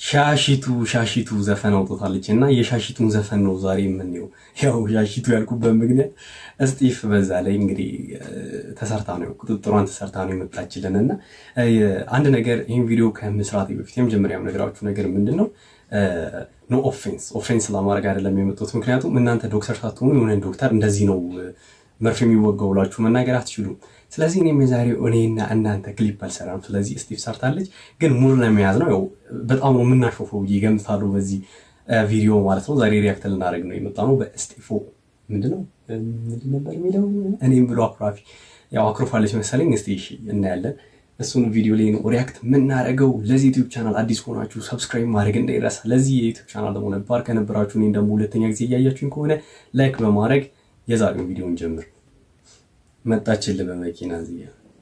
ሻሺቱ ሻሺቱ ዘፈን አውጥታለች እና የሻሺቱን ዘፈን ነው ዛሬ የምንየው። ያው ሻሺቱ ያልኩበት ምክንያት እስጢፍ በዛ ላይ እንግዲህ ተሰርታ ነው ቁጥጥሯን ተሰርታ ነው የመጣችልን እና አንድ ነገር ይህን ቪዲዮ ከመስራት በፊት የመጀመሪያው ነገራችሁ ነገር ምንድን ነው? ኖ ኦፌንስ ኦፌንስ ለማድረግ አይደለም የመጡት። ምክንያቱም እናንተ ዶክተር ሳትሆኑ የሆነ ዶክተር እንደዚህ ነው መርፌ የሚወጋው ብላችሁ መናገር አትችሉም። ስለዚህ እኔም የዛሬው እኔና እናንተ ክሊፕ አልሰራም። ስለዚህ እስጢፍ ሰርታለች፣ ግን ሙሉ ለመያዝ ነው። ያው በጣም ነው የምናሾፈው ብዬ ገምታለሁ በዚህ ቪዲዮ ማለት ነው። ዛሬ ሪያክት ልናደርግ ነው የመጣ ነው በእስጢፎ ምንድነው ምንድን ነበር የሚለው እኔም ብሎ አኩራፊ ያው አኩርፋለች መሰለኝ። እስቲ እናያለን። እሱን ቪዲዮ ላይ ነው ሪያክት የምናደርገው። ለዚህ ዩቲዩብ ቻናል አዲስ ከሆናችሁ ሰብስክራይብ ማድረግ እንዳይረሳ። ለዚህ የዩቲዩብ ቻናል ደግሞ ነባር ከነበራችሁ እኔን ደግሞ ሁለተኛ ጊዜ እያያችሁኝ ከሆነ ላይክ በማድረግ የዛሬውን ቪዲዮን ጀምር። መጣችልህ በመኪና እዚህ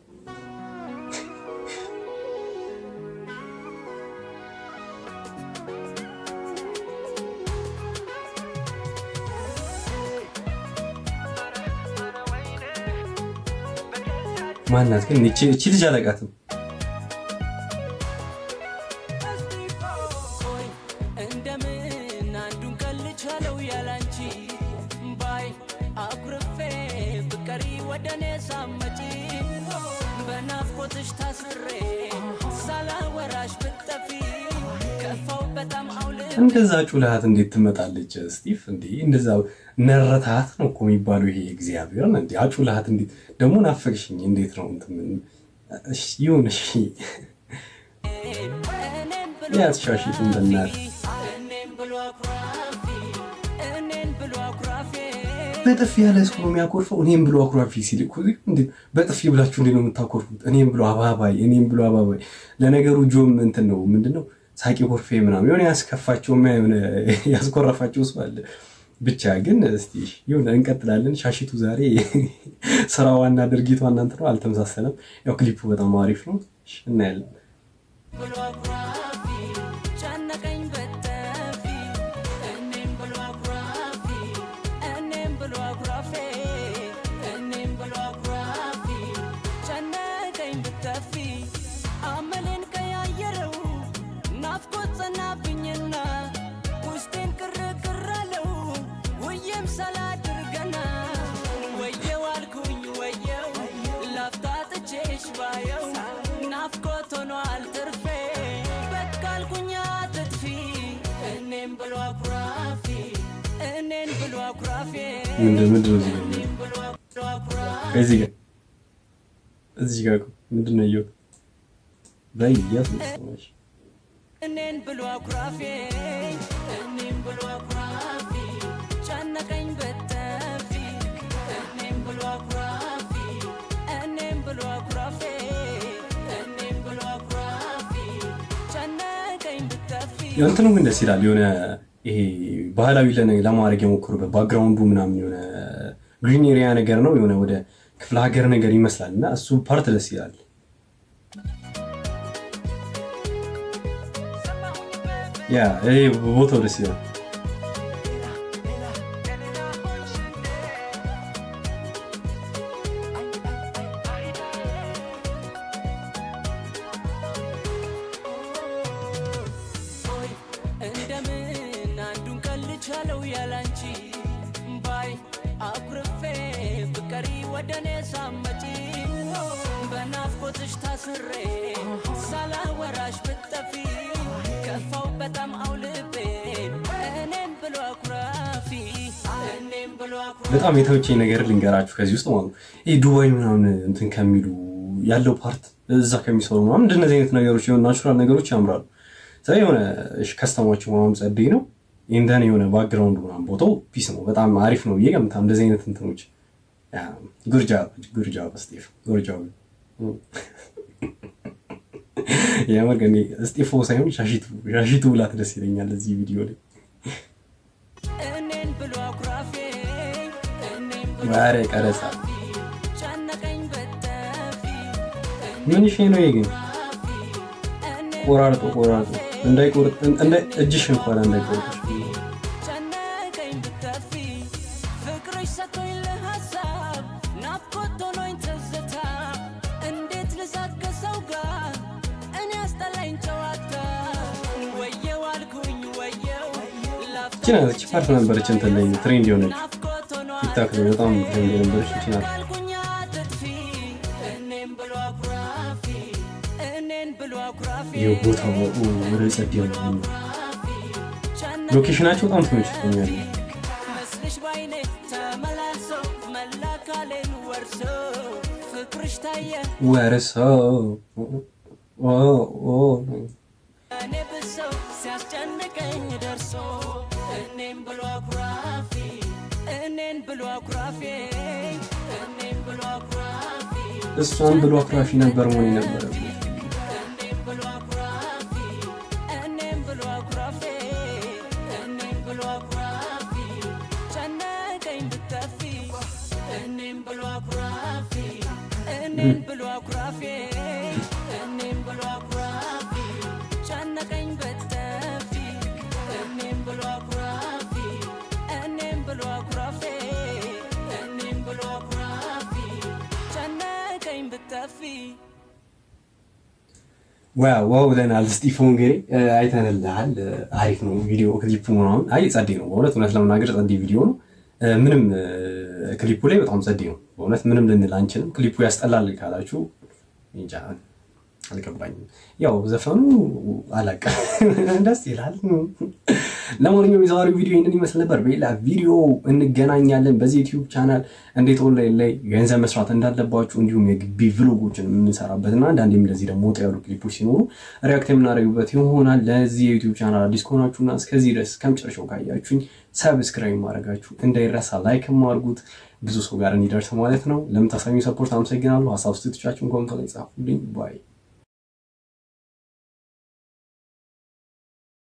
ማናት ግን እቺ ልጅ አለቃትም እንደዛ ጩልሃት እንዴት ትመጣለች? ስቲፍ እንዴ እንደዛ ነረታት ነው እኮ የሚባለው ይሄ እግዚአብሔር እንዴ አጩልሃት እንዴት ደግሞ ናፈቅሽኝ። እንዴት ነው ይሁን እሺ፣ ያትሻሽት እንደናት በጥፊ ያለ ሰው የሚያኮርፈው እኔም ብሎ አኩራፊ ሲል በጥፊ ብላችሁ እንዴ ነው የምታኮርፉት? እኔም ብሎ አባባይ፣ እኔም ብሎ አባባይ። ለነገሩ ጆም እንትን ነው ምንድን ነው ሳቂ ኮርፌ ምናምን የሆነ ያስከፋቸው የሆነ ያስኮረፋቸው ሰው አለ። ብቻ ግን እስቲ ይሁን እንቀጥላለን። ሻሺቱ ዛሬ ስራዋና ድርጊቷ እናንተ ነው አልተመሳሰለም። ያው ክሊፑ በጣም አሪፍ ነው፣ እናያለን። ምንድን ነው እዚህ ጋር እዚህ ጋር ምንድን ነው እየው ላይ እያስመሰለሽ እኔን ብሎ አኩራፌ እኔን ብሎ አኩራፌ ጨነቀኝ በጠፊ እኔን ብሎ አኩራፌ እኔን ብሎ አኩራፌ እኔን ብሎ አኩራፌ ጨነቀኝ በጠፊ እንትኑ ግን ደስ ይላል የሆነ ይሄ ባህላዊ ለማድረግ የሞከሩበት ባክግራውንዱ ምናምን የሆነ ግሪን ኤሪያ ነገር ነው የሆነ ወደ ክፍለ ሀገር ነገር ይመስላል እና እሱ ፓርት ደስ ይላል። ያ ይሄ ቦታው ደስ ይላል። ቻለው ያላንቺ ባይ አኩርፌ ፍቀሪ ወደኔ ሳመጪ በናፍቆትሽ ታስሬ ሳላወራሽ ብጠፊ ከፋው በጣም አውልቤ እኔም ብሎ አኩራፊ እኔም ብሎ በጣም የተመቸኝ ነገር ልንገራችሁ ከዚህ ውስጥ ማለት ነው ይህ ዱባይ ምናምን እንትን ከሚሉ ያለው ፓርት እዛ ከሚሰሩ ምናምን እንደነዚህ አይነት ነገሮች የሆነ ናቹራል ነገሮች ያምራሉ። ስለዚህ የሆነ ከስተማቸው ምናምን ጸደይ ነው ኢንደን የሆነ ባክግራውንድ ምናምን ቦታው ፒስ ነው። በጣም አሪፍ ነው ብዬ ገምታ እንደዚህ አይነት እንትኖች ጉርጃ ጉርጃ በስጤፍ ጉርጃ የምር ግን እስጢፎ ሳይሆን ሻሺቱ ሻሺቱ ብላት ደስ ይለኛል እዚህ ቪዲዮ ላይ ዋሬ ቀረጻ ምን ሽ ነው ይሄ ግን ቆራርጦ ቆራርጦ እንዳይቆርጥ እጅሽ እንኳን እንዳይቆርጥሽ እንዴት ልሳቅ ከሰው ጋር እኔ አስጠላኝ ጨዋታ ወየው እቺ ናት እቺ ፓርት ነበረች እንትን ላይ ትሬንድ የሆነች ቲክታክ ላይ በጣም ትሬንድ የነበረች እቺ ናት። ያልኩኝ አትጥፊ እኔም ብሎ አኩራፊ እኔን ብሎ አኩራፊ የቦታው ወደ ጸድ ነው። ሎኬሽናቸው በጣም ተመችቶኛል። መስልሽ ባይኔ ተመላልሶ መላ አካሌን ወርሶ ፍቅርሽ ታየ ወርሰው እኔ ብሰው ሲያስጨንቀኝ ደርሶ እኔም ብሎ አኩራፊ እኔን ብሎ አኩራፊ እኔም ብሎ አኩራፊ እሷን ብሎ አኩራፊ ነበር መሆን የነበረበት። እኔም ብሎ አኩራፊ እኔም ብሎ አኩራፊ እኔም ብሎ አኩራፊ ጨነቀኝ ብትጠፊ እኔም ብሎ አኩራፊ እኔም ብሎ አኩራፊ እኔም ብሎ አኩራፊ ጨነቀኝ ብትጠፊ እኔም ብሎ አኩራፊ እኔም ብሎ አኩራፊ እኔም ብሎ አኩራፊ ጨነቀኝ ብትጠፊ ዋው ዋው ብለናል። ስጢፎ እንግዲህ አይተንልሃል። አሪፍ ነው ቪዲዮ ክሊፑ ምናምን። አይ ጸዴ ነው በእውነት እውነት ለመናገር ጸዴ ቪዲዮ ነው። ምንም ክሊፑ ላይ በጣም ጸዴ ነው በእውነት ምንም ልንል አንችልም። ክሊፑ ያስጠላል ካላችሁ እንጃ አልገባኝም። ያው ዘፈኑ አላውቅም ደስ ይላል። ለማንኛውም የዛሬው ቪዲዮ ይህንን ይመስል ነበር። በሌላ ቪዲዮ እንገናኛለን። በዚህ ዩቲዩብ ቻናል እንዴት ኦንላይን ላይ ገንዘብ መስራት እንዳለባችሁ እንዲሁም የግቢ ቭሎጎችን የምንሰራበት እና አንዳንዴም እንደዚህ ደግሞ ወጣ ያሉ ክሊፖች ሲኖሩ ሪያክት የምናደርግበት ይሆናል። ለዚህ የዩቲዩብ ቻናል አዲስ ከሆናችሁና እስከዚህ ድረስ ከመጨረሻው ካያችሁኝ ሰብስክራይብ ማድረጋችሁ እንዳይረሳ፣ ላይክ ማድርጉት ብዙ ሰው ጋር እንዲደርስ ማለት ነው። ለምታሳዩ ሰፖርት አመሰግናለሁ። ሀሳብ ስቶቻችሁን ኮመንት ላይ ጻፉልኝ። ባይ